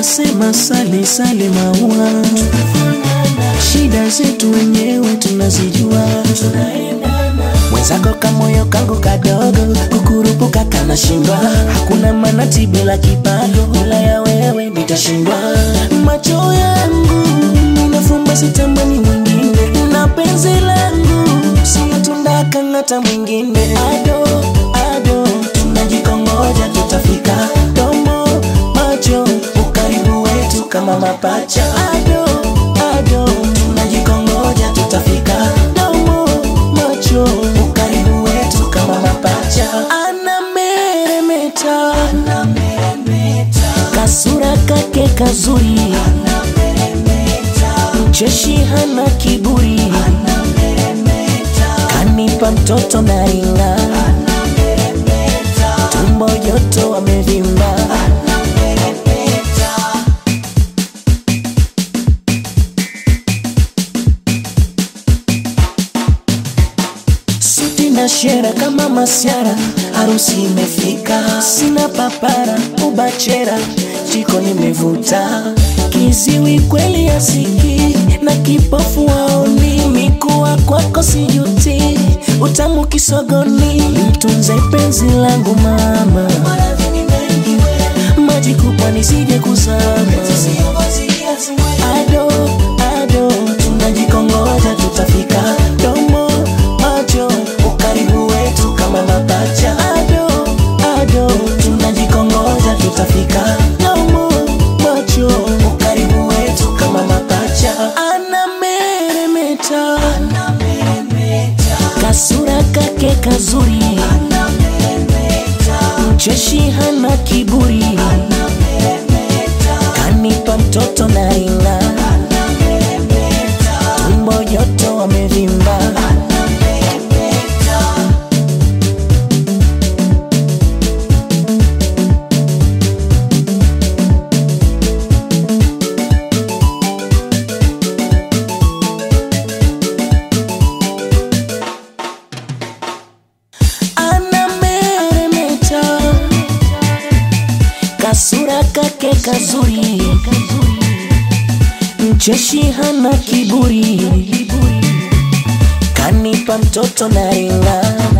wanasema sale sale maua, shida zetu wenyewe tunazijua. Mwenzako kamoyo kangu kadogo, kukurupuka kanashindwa. Hakuna manati bila kipago, bila ya wewe nitashindwa. Macho yangu ninafumba, sitamani mwingine, na penzi langu sio tunda kang'ata mwingine. Ado ado, tunajikongoja tutafika. Domo macho, ukaribu wetu kama mapacha. Ado ado, tunajikongoja tutafika. Domo macho, ukaribu wetu kama mapacha. Anameremeta, kasura kake kazuri, mcheshi hana kiburi, kanipa mtoto na ringa, tumbo joto wamevimba. suti na shera kama masiara, harusi imefika, sina papara ubachera, jiko nimevuta, kiziwi kweli asiki na kipofu waoni, mikuwa kwako sijuti, utamu kisogoni, mtunze penzi langu mama, maji kubwa nisije kuzama, ado ado, tunajikongoja tutafika, domo macho, ukaribu wetu kama mapacha, ado ado, tunajikongoja tutafika, domo macho, ukaribu wetu kama mapacha, anameremeta, kasura kake kazuri, mcheshi hana kiburi, kanipa mtoto na ringa, tumbo joto wamevimba. anameremeta kasura kake kazuri mcheshi hana kiburi kanipa mtoto na ringa